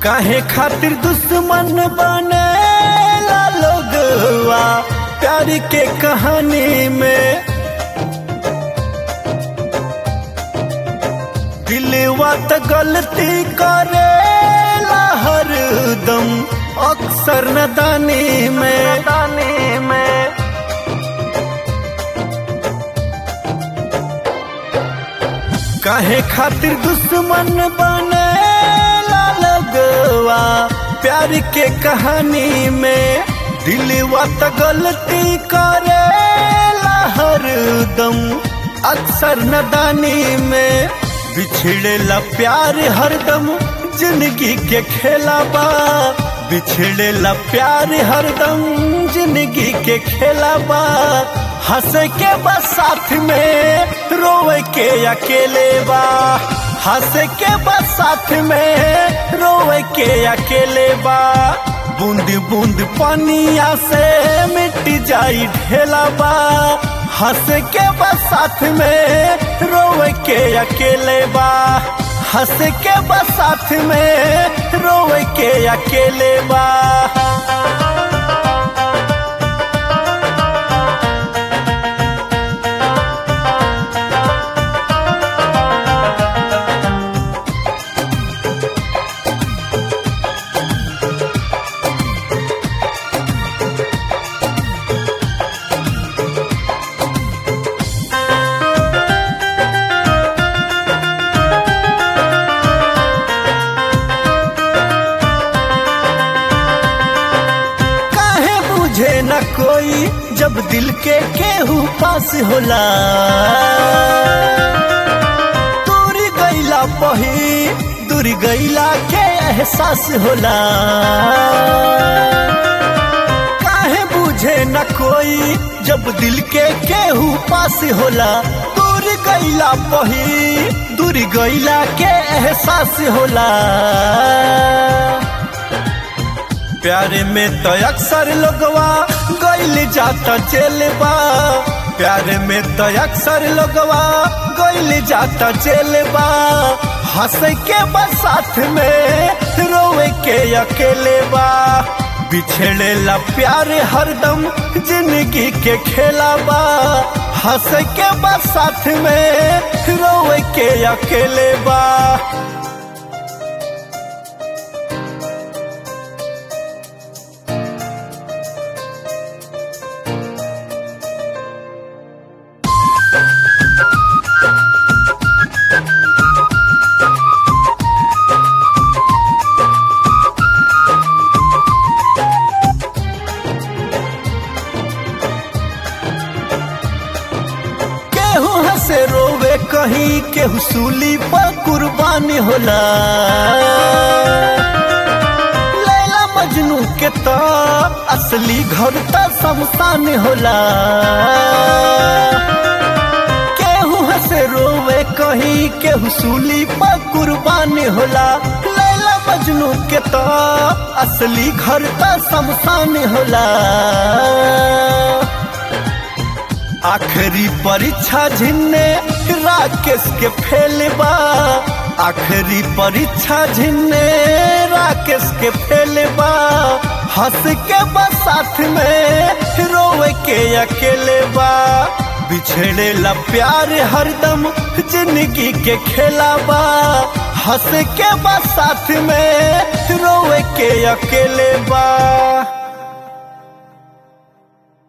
काहे खातिर दुश्मन बने लोगवा प्यार के कहानी में दिलवा त गलती करे हरदम अक्सर नदानी में दानी में काहे खातिर दुश्मन बने लगवा प्यार के कहानी में दिलवा त गलती करे हरदम अक्सर नदानी में बिछड़ेला प्यार हरदम जिंदगी के खेलाबा बिछड़ेला प्यार हरदम जिंदगी के खेलाबा हंसे के बस साथ में रोवे के अकेले बा हंसे के बस साथ में रोवे के अकेले बा बूंद बूंद पानिया से मिट जाई ढेला बा हंस के बस साथ में रोवे के अकेले बा हंस के बस साथ में रोवे के अकेले बा काहे बुझे न कोई जब दिल के केहू पास होला दूर गईला पही दूर गईला के एहसास होला काहे बुझे न कोई जब दिल के केहू पास होला दूर गईला पही दूर गईला के एहसास होला प्यारे में तो अक्सर लोगवा गइल जाता जेलबा प्यारे में तो अक्सर लोगवा गइल जाता जेलबा हंस के बस साथ में रोवे के अकेले बा बिछड़ेला प्यार हरदम जिंदगी के खेलाबा हंस के बस साथ में रोवे के अकेले बा केहू हंसे रोवे कहीं केहू सूली पर कुर्बानी होला लैला मजनू के तो असली घर त शमशान होला केहू हंसे रोवे कहीं केहू सूली पर कुर्बानी होला लैला मजनू के तो असली घर त शमशान होला आखिरी परीक्षा झिन्ने राकेश के फेलबा आखिरी परीक्षा झिन्ने राकेश के फेलबा हंस के बस साथ में रोवे के अकेले बा बिछड़ेला प्यार हरदम जिंदगी के खेलाबा हंस के बस साथ में रोवे के अकेले बा